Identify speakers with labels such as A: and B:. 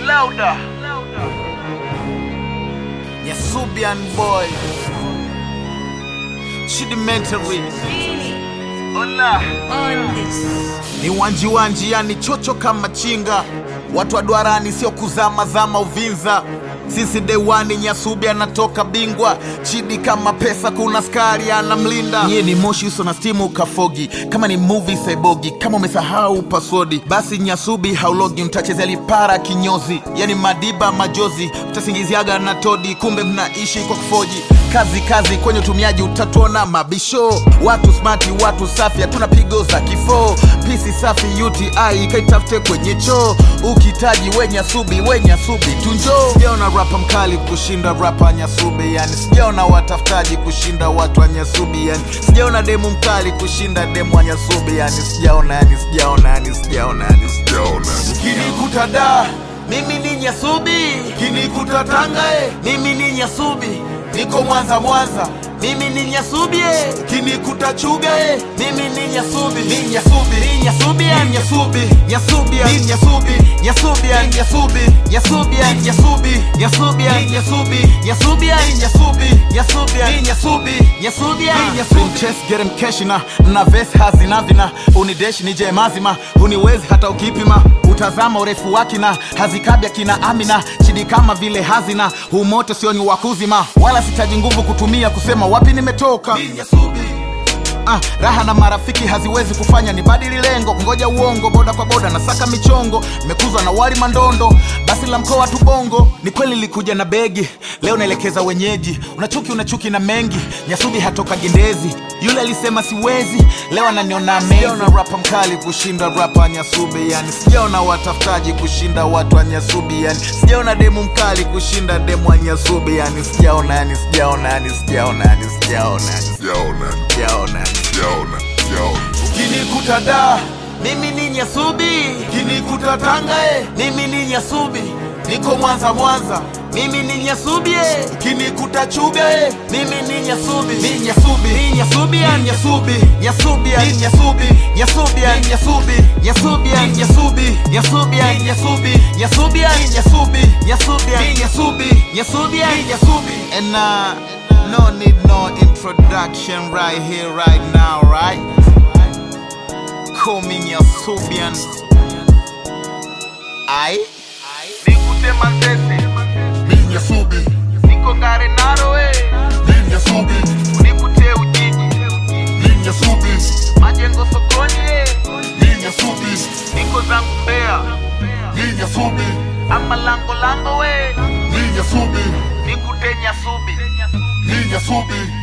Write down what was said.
A: Louder. Nyasubian boy. Chidimentary. Hola.
B: on this.
A: Ni wanji wanji yani chocho kama chinga. Watu wa duarani sio kuzama zama Uvinza. Sisi dewani Nyasubi anatoka bingwa, chidi kama pesa, kuna skari anamlinda. Nyie ni moshi uso na stimu kafogi, kama ni movie saibogi. Kama umesahau password, basi Nyasubi haulogi, mtachezea lipara kinyozi, yani madiba majozi, mtasingiziaga na todi, kumbe mnaishi kwa kufoji. Kazi kazi kwenye utumiaji, utatuona mabisho. Watu smati, watu safi, hatuna pigo za kifo. Pisi safi UTI ikaitafute kwenye choo, ukitaji we Nyasubi, we Nyasubi tunjo. Sijaona rapa mkali kushinda rapa Nyasubi, yani sijaona watafutaji kushinda watu wa Nyasubi, yani sijaona demu mkali kushinda demu wa Nyasubi, yani sijaona, yani sijaona, yani sijaona, yani sijaona. Kinikuta da mimi ni Nyasubi, kinikuta Tanga eh, mimi ni Nyasubi, niko Mwanza Mwanza mimi ni Nyasubi eh, kinikuta Chuga eh, mimi ni Nyasubi, ni Nyasubi, ni Nyasubi, ni Nyasubi, Nyasubi, ni Nyasubi, Nyasubi, ni Nyasubi, Nyasubi, ni Nyasubi, Nyasubi, ni Nyasubi, Nyasubi, ni Nyasubi, Nyasubi, ni Nyasubi, Nyasubi, ni Nyasubi. Chess get him cash na na vest hazina vina unideshi nije mazima uniwezi hata ukipima utazama urefu wake na hazikabya kina Amina chidi kama vile hazina humoto sio ni wakuzima wala sitaji nguvu kutumia kusema wapi nimetoka Ah, raha na marafiki haziwezi kufanya ni badili lengo ngoja uongo boda kwa boda na saka michongo nimekuzwa na wali mandondo basi la mkoa tu bongo ni kweli likuja na begi leo naelekeza wenyeji unachuki unachuki na mengi nyasubi hatoka gendezi yule alisema siwezi leo ananiona sijaona rapa mkali kushinda rapa nyasubi yani sijaona watafutaji kushinda watu wa nyasubi yani sijaona demu mkali kushinda demu wa nyasubi yani sijaona yani sijaona yani sijaona yani sijaona yani
C: Sijaona,
A: sijaona
C: sijaona, sijaona.
A: Ukinikuta da mimi ni Nyasubi, ukinikuta Tanga eh, mimi ni Nyasubi, niko Mwanza Mwanza mimi ni Nyasubi eh, ukinikuta Chuga eh, mimi ni Nyasubi, ni Nyasubi, ni Nyasubi, ni Nyasubi, Nyasubi, ni Nyasubi, Nyasubi, ni Nyasubi, Nyasubi, ni Nyasubi, Nyasubi, ni Nyasubi, Nyasubi, ni Nyasubi, Nyasubi, ni Nyasubi, Nyasubi, ni Nyasubi, and uh, no need no introduction right here right now right call me Nyasubian. I nikute Manzese,
C: Mi Nyasubi,
A: niko Ngare Narowe,
C: mi Nyasubi,
A: nikute Ujiji,
C: mi Nyasubi,
A: majengo sokoni, eh,
C: mi Nyasubi,
A: niko zangu Mbeya,
C: mi Nyasubi,
A: ama lango lango we,
C: mi Nyasubi,
A: nikute Nyasubi.
C: mi Nyasubi.